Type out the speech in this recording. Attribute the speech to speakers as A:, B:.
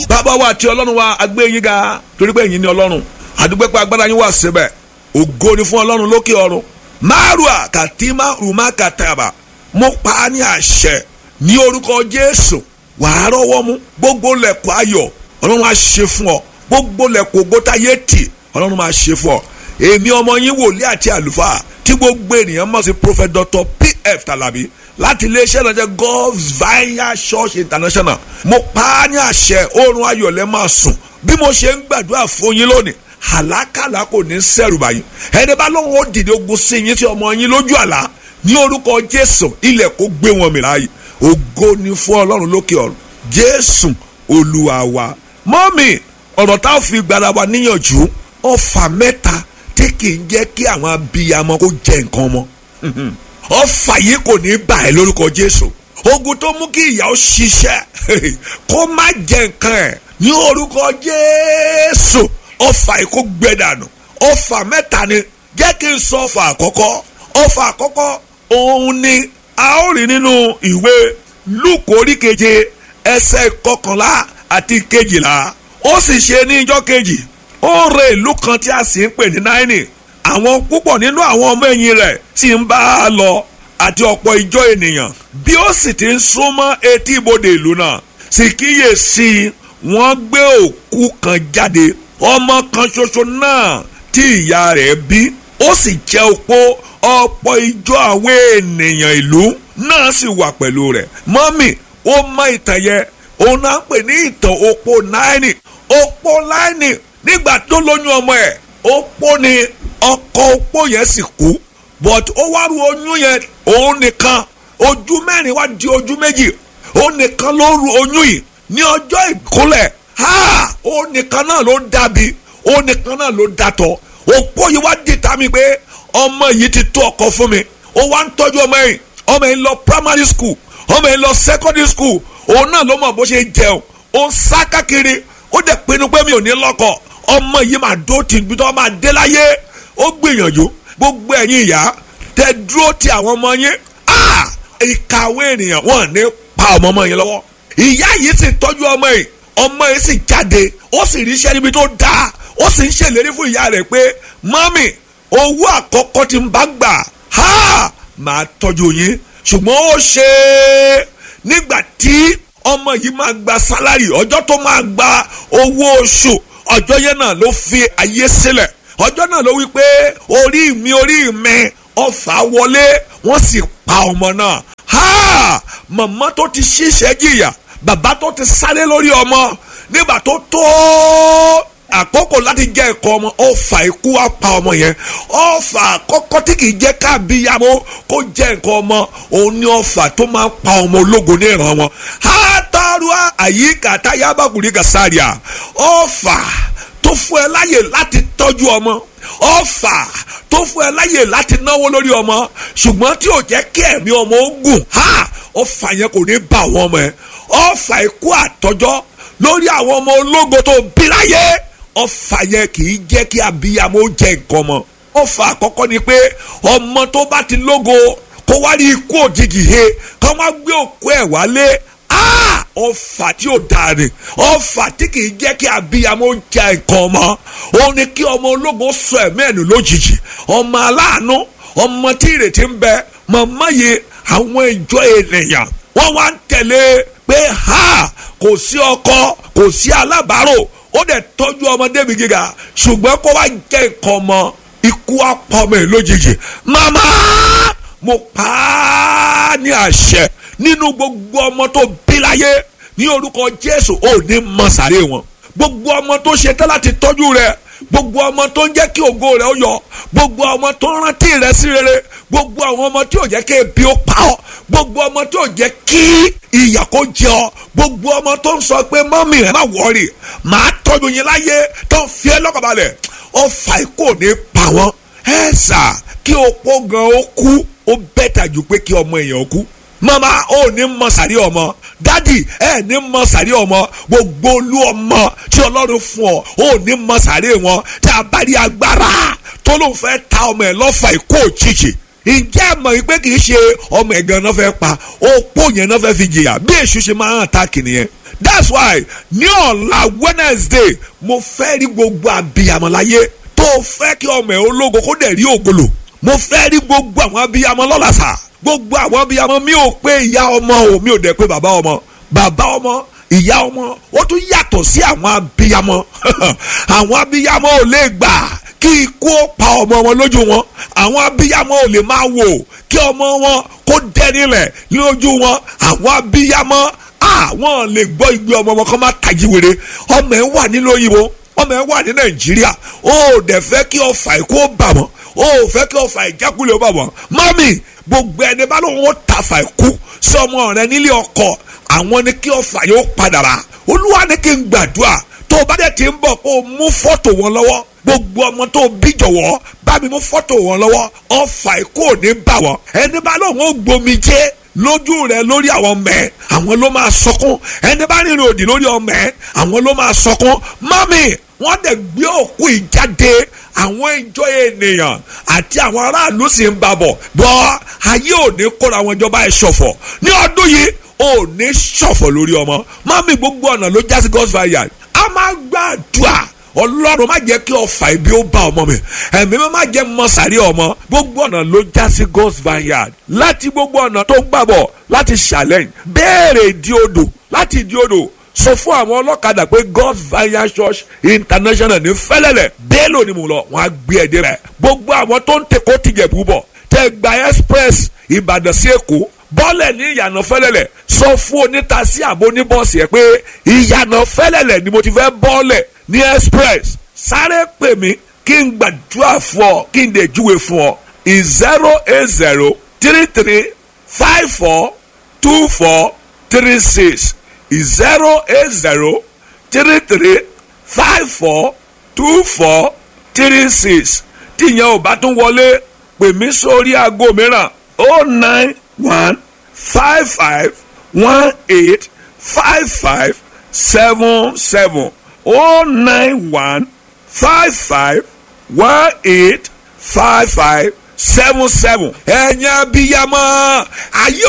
A: bàbá wa àti ọlọ́run wa agbé yín ga torí pé ẹ̀yin ni ọlọ́run àdúgbò pé agbára yín wà síbẹ̀ ògo ni fún ọlọ́run lókè ọ̀run márùá kàtímà rùmá kàtàbà mo pa á ní àṣẹ ní orúkọ jésù wàá rọ́wọ́ mú gbogbo lẹ̀kọ́ ayọ̀ ọlọ́run á ṣe fún ọ gbogbo lẹ̀kọ́ ògbótayé tì ọlọ́run máa ṣe fún ọ èmi ọmọ yín wòlíì àti àlùfáà tí gbogbo ènìyàn mọ̀ sí prophet dr pf talabi láti iléeṣẹ́ ìrànjẹ́ god's vineyard church international mo pa á ní àṣẹ oorun ayọ̀lẹ́ máa sùn bí mo ṣe ń gbàdúrà fún yín lónìí àlákàlà kò ní sẹ́rù báyìí ẹni bá lóun ó dìde ogun sí yín sí ọmọ yín lójú àlá ní orúkọ jésù ilẹ̀ kó gbé wọn mìíràn yìí ògo ni fún ọlọ́run lókè ọ̀run jésù olúwa wa mọ́mì ọ̀rọ̀ tá a fi gbára wa níyànjú ọfà mẹ́ta tí kì í jẹ́ kí àwọn abiyamọ kó jẹ nǹkan mọ́ ọfà yìí kò ní bà ẹ́ lórúkọ jésù ogun tó mú kí ìyá ó ṣiṣẹ́ kó má jẹ nǹkan ẹ̀ ní orúkọ jésù ọfà yìí kó gbẹ dànù ọfà mẹ́ta ni jẹ́ kí n sọ ọfà àkọ́kọ́ ọfà àkọ́kọ́ òun ni a ó rí nínú ìwé lúkò orí keje ẹsẹ̀ kọkànlá àti kejìlá ó sì ṣe ní ijọ́ kejì ó re ìlú kan tí a sì ń pè ní náírì àwọn púpọ̀ nínú àwọn ọmọ ẹ̀yìn rẹ̀ sì ń bá a lọ àti ọ̀pọ̀ ìjọ ènìyàn bí ó sì ti ń súnmọ́ etí ibodè ìlú náà sì kíyèsí wọ́n gbé òkú kan jáde ọmọ kan ṣoṣo náà tí ìyá rẹ̀ bí ó sì jẹ́ opó ọ̀pọ̀ ìjọ àwọn ènìyàn ìlú náà sì wà pẹ̀lú rẹ̀ mọ́mì ó mọ ìtàn yẹn òun náà ń pè ní ìtàn opó náírì opó náírì nígbà tó lóyún ọmọ ẹ̀ opó ni ọkọ opó yẹn sì kú but ó wá ru oyún yẹn òun nìkan ojú mẹ́rin wá di ojú méjì òun nìkan ló ru oyún yìí ní ọjọ́ ìkúnlẹ̀ ha òun nìkan náà ló dàbí òun nìkan náà ló dàtọ̀ opó yìí wá dìtà mi pé ọmọ yìí ti tó ọkọ fún mi ó wá ń tọ́jú ọmọ yìí ọmọ yìí lọ primary school ọmọ yìí lọ secondary school òun náà ló mọ̀ bó ṣe jẹun ó ń sá kákiri ó dẹ̀ pinnu pé mi ò ní lọ́kọ ọmọ yìí máa dó ti ibi tó máa dé láyé ó gbìyànjú gbogbo ẹ̀yin ìyá tẹ dúró ti àwọn ọmọ yín ìkàwé ènìyàn wọn ní pa ọmọ ọmọ yẹn lọ́wọ́ ìyá yìí sì tọ́jú ọmọ yìí ọmọ yìí sì jáde ó sì ríṣẹ́ níbi tó dáa ó sì ń ṣèlérí fún ìyá rẹ̀ pé mọ́mì owó àkọ́kọ́ tí ń bá gbà ha máa tọ́jú yín ṣùgbọ́n ó ṣe é nígbà tí ọmọ yìí máa gba sálárì ọjọ́ tó máa gba owó oṣù ọjọ́ yẹn náà ló fi ayé sílẹ̀ ọjọ́ náà ló wí pé orí mi orí mi ọfà wọlé wọ́n sì pa ọmọ náà ha màmá tó ti ṣiṣẹ́ jìyà bàbá tó ti sáré lórí ọmọ nígbà tó tó àkókò láti jẹ́ ẹ̀kọ́ ọmọ ọfà ikú á pa ọmọ yẹn ọfà àkọ́kọ́ tí kì í jẹ́ káàbíyàmó kó jẹ́ nǹkan ọmọ òun ni ọfà tó máa ń pa ọmọ ológo ní ìran wọn. hátàrúà àyíká táyábàkùnrin gàsáàrìà ọfà tó fún ẹ láyè láti tọ́jú ọmọ ọfà tó fún ẹ láyè láti náwó lórí ọmọ ṣùgbọ́n tí ò jẹ́ kí ẹ̀mí ọmọ ó gùn ha ọfà yẹn kò ní bá àwọn ọmọ ẹ ọfà ikú àtọ́jọ́ lórí àwọn ọmọ ológo tó bí láyé ọfà yẹn kì í jẹ́ kí abiyamọ jẹ nǹkan mọ́ ọfà àkọ́kọ́ ni pé ọmọ tó bá ti lógo kó wá rí ikú òjijì he kó wá gbé òkú ẹ̀ wálé ọfà tí ò dáa ni ọfà tí kì í jẹ́ kí abiyamọ jẹ nǹkan mọ́ òun ni kí ọmọ ológo sọ ẹ̀mí ẹ̀nu lójijì ọmọ aláàánú ọmọ tí ìrètí ń bẹ màmá yìí àwọn ìjọ ènìyàn wọ́n wá ń tẹ̀lé pé ha kò sí ọkọ kò sí alábàárò ó dẹ̀ tọ́jú ọmọdé mi gíga ṣùgbọ́n kó wá jẹ́ nǹkan ọmọ ikú apọ̀mọ̀ ẹ̀ lójijì màmá mo pa á ní àṣẹ nínú gbogbo ọmọ tó bí láyé ní orúkọ Jésù ò ní mọ sàré wọn gbogbo ọmọ tó ṣe tán láti tọ́jú rẹ gbogbo ọmọ tó ń jẹ́ kí ògo rẹ ó yọ gbogbo ọmọ tó ń rántí rẹ sí rere gbogbo àwọn ọmọ tí ò jẹ́ kí ebi ó pa ọ́ gbogbo ọmọ tí ò jẹ́ kí ìyà kó jẹ ọ́ gbogbo ọmọ tó ń sọ pé mọ́mì ẹ̀ má wọ́ọ̀rì màá tọ́jú yín láyé tó ń fi ẹ́ lọ́kànbalẹ̀ ọfà ikú ò ní pa wọ́n ẹ̀ sà kí opó gan ó kú ó bẹ́tà ju pé kí ọmọ èèyàn kú mama ó ní mọ sàrí ọmọ dádì ẹ ní mọ sàrí ọmọ gbogbo olú ọmọ tí ọlọ́run fún ọ ó ní mọ sàrí wọn tí a bá rí agbára tó ló ń fẹ́ ta ọmọ ẹ lọ́fà ikú òjijì ǹjẹ́ ẹ mọ̀ pé kì í ṣe ọmọ ẹ̀gàn náà fẹ́ pa opó yẹn náà fẹ́ fi jìyà bí èṣù ṣe máa ń àtàkì nìyẹn that's why ní ọ̀la wednesday mo fẹ́ rí gbogbo abiyamọ láyé tó fẹ́ kí ọmọ ẹ̀ ológo kó dẹ̀ rí ògolo mo fẹ́ rí gbogbo àwọn abiyamọ lọ́la sà gbogbo àwọn abiyamọ mi ò pé ìyá ọmọ o mi ò dẹ̀ pé bàbá ọmọ bàbá ọmọ ìyá ọmọ ó tún yàtọ̀ sí àwọn abiyamọ àwọn abiyamọ ò lè gbà kí ikú ó pa ọmọ wọn lójú wọn àwọn abiyamọ ò lè máa wò kí ọmọ wọn kó dẹnilẹ̀ lójú wọn àwọn abiyamọ àwọn lè gbọ́ igbe ọmọ wọn kó má tají wèrè ọmọ ẹ̀ wà nílò òyìnbó ọmọ ẹ̀ wà ní nàìjíríà ó dẹ̀ fẹ́ kí ọfà ikú ó bà wọ́n ó fẹ́ kí ọfà ìjákulẹ̀ ó bà wọ́n mọ́mì gbogbo ẹni bá lóun ó tàfà ikú sí ọmọ rẹ nílé ọkọ àwọn ni kí ọfà yóò padà rà olúwa ní kí n gbàdúrà tó o bá dẹ̀ ti ń bọ̀ kó o mú fọ́tò wọn lọ́wọ́ gbogbo ọmọ tó bí jọ̀wọ́ bá mi mú fọ́tò wọn lọ́wọ́ ọfà ikú ò ní bà wọ́n ẹni bá lóun ó gbomi jẹ́ lójú rẹ lórí àwọn ọmọ ẹ àwọn ló máa sọkún ẹni bá rìnrìn òdì lórí ọmọ ẹ àwọn ló máa sọkún mami wọ́n dẹ̀ gbé òkú ìjáde àwọn ìjọ ènìyàn àti àwọn aráàlú sì ń babọ̀ bọ́ ayé òní kóra àwọn ìjọba ẹ̀ ṣọ̀fọ̀ ní ọdún yìí òní ṣọ̀fọ̀ lórí ọmọ mami gbogbo ọ̀nà ló já sí God's vineyard a máa gbàdúrà ọlọ́run má jẹ́ kí ọfà ibi ó bá ọmọ mi ẹ̀mí mi má jẹ́ mọ́sàrí ọmọ gbogbo ọ̀nà ló já sí God's vineyard láti gbogbo ọ̀nà tó ń gbàbọ̀ láti challenge béèrè ìdí odò láti ìdí odò sọ fún àwọn ọlọ́kadà pé God's vineyard church international ní fẹ́lẹ́lẹ̀ bẹ́ẹ̀lò ni mo lọ wọ́n á gbé ẹ̀ dé rẹ̀ gbogbo àwọn tó ń tẹ̀kọ́ tìjẹ̀ búbọ̀ tẹ̀ gba express Ìbàdàn sí Èkó bọ́ọ̀lẹ̀ ní ìyànà fẹ́lẹ́lẹ̀ sọ fún onítàsí àbò oníbọ̀ọ̀sì ẹ̀ pé ìyànà fẹ́lẹ́lẹ̀ ni mo ti fẹ́ bọ́ọ̀lẹ̀ ní express sáré pè mí kí n gbàdúrà fún ọ kí n lè júwe fún ọ zero eight zero three three five four two four three six zero eight zero three three five four two four three six tíyẹn ò bá tún wọlé pè mí sórí aago mìíràn oh nine one five five one eight five five seven seven oh nine one five five one eight five five seven seven. ẹ̀yin abiyamọ ayé